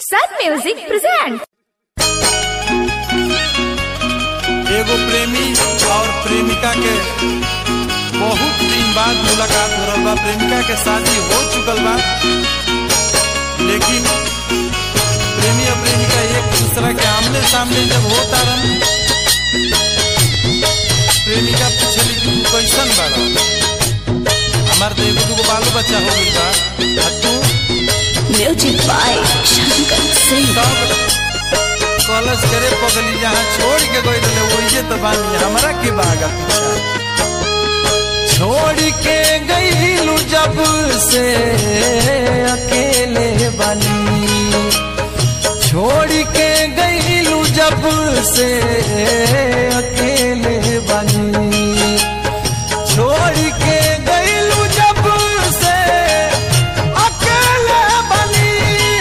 Sun Music presents. एगो प्रेमी और प्रेमिका के बहुत दिन बाद मुलाकात हो रहल बा प्रेमिका के शादी हो चुकल बा लेकिन प्रेमी और प्रेमिका एक दूसरा के आमने सामने जब होता रहन प्रेमिका पूछली कि तू कैसन बाड़ा हमार तो एगो दूगो बालो बच्चा हो गइल बा आ तू Music by Shankar Singh. तब कॉलेज करे पगली जहाँ छोड़ के गई रहे वही तो बानी हमरा के बागा पीछा छोड़ के गईलू जब से अकेले बानी छोड़ के गईलू जब से अकेले बानी छोड़ के गईलू जब से अकेले बनी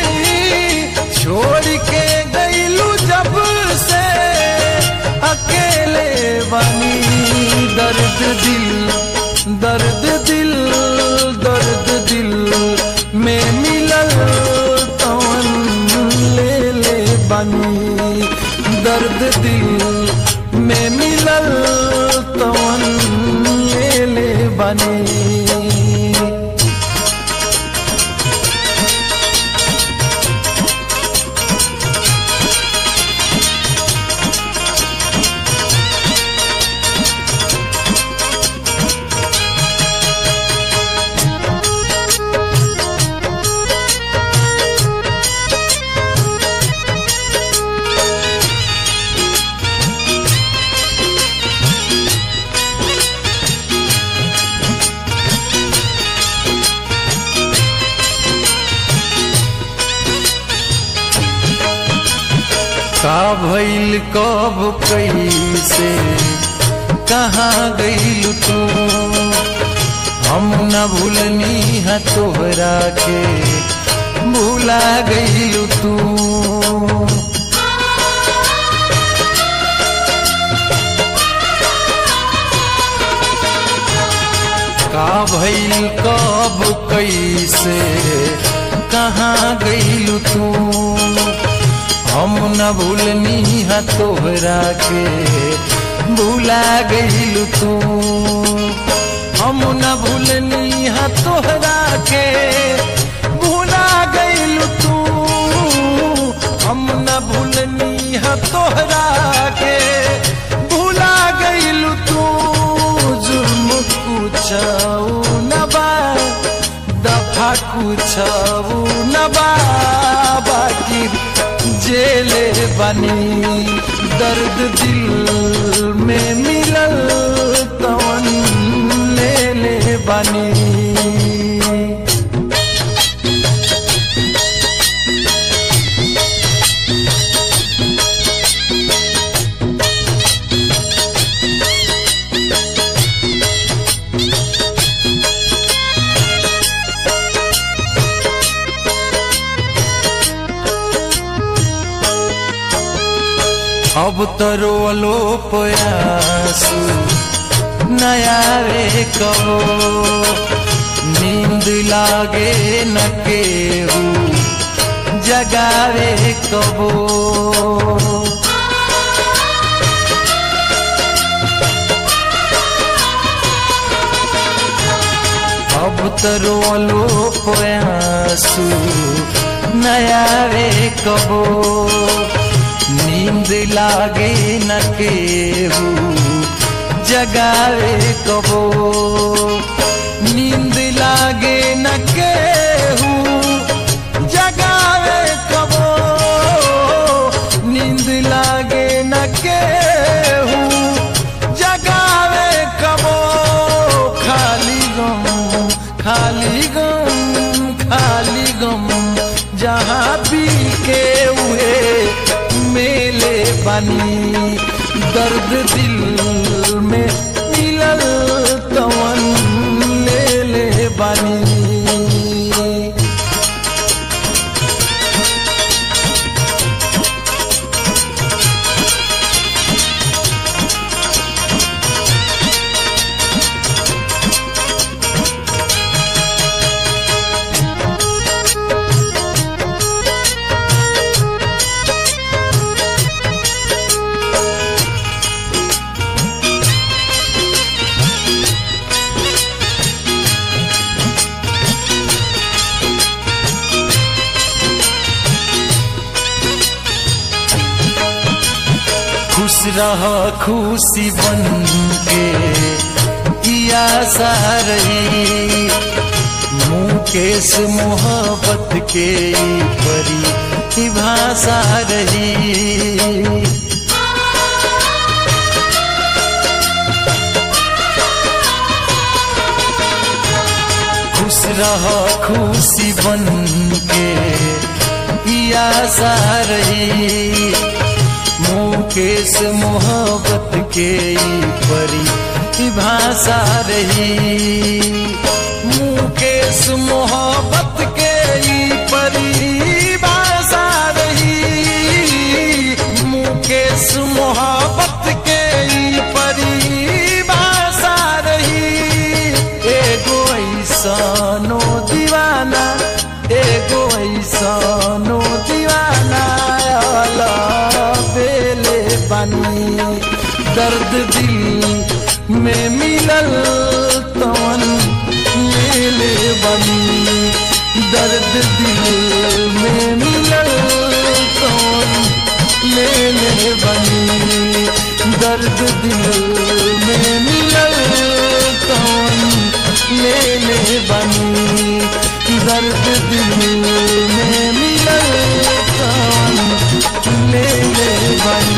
छोड़ के गईलू जब से अकेले बनी दर्द दिल दर्द दिल दर्द दिल में मिलल तवन ले ले बनी दर्द दिल में मिलल तवन ले ले बनी का भइल कब कैसे कहाँ गइल तू हम न भूलनी है तोहरा के भूला गइल तू का भइल कब कैसे कहाँ गइल तू हम न भूलनी है तोहरा के भूला गइल तू हम न भूलनी है तोहरा के भूला गइल तू हम न भूलनी है तोहरा के भूला गइल तू जुर्म कुछऊ न बा दफा कुछऊ न बा बाकी जेले बनी दर्द दिल में मिलल तवन ले ले बनी अब तरो अलोप आंसू नया रे कहो नींद लागे न केहू जगावे कबो अब तरो अलोप आंसू नया रे कबो नींद लागे न केहू जगावे कबो नींद लागे न केहू जगावे कबो नींद लागे न केहू जगावे कबो खाली गम खाली गम खाली गम जहाँ पी के हुए मेले बनी दर्द दिल में मिलल तवन ले ले बनी रह खुशी बन के किया सारही मुकेश मोहब्बत के ई परी की भाषा रही खुश रह खुशी बन के पिया सारही मुकेश मोहब्बत के ई परी की भाषा रही मुकेश मोहब्बत के ई परी भाषा रही मुकेश मोहब्बत के ई परी भाषा रही एगो ऐसनो दीवाना एगो ऐसनो दीवाना अला बेले बनी दर्द दिल में मिलल तवन मेले बनी दर्द दिल में मिलल तवन मेले बनी दर्द दिल में मिलल तवन लेले बनी दर्द दिल में मिलल तवन लेले बनी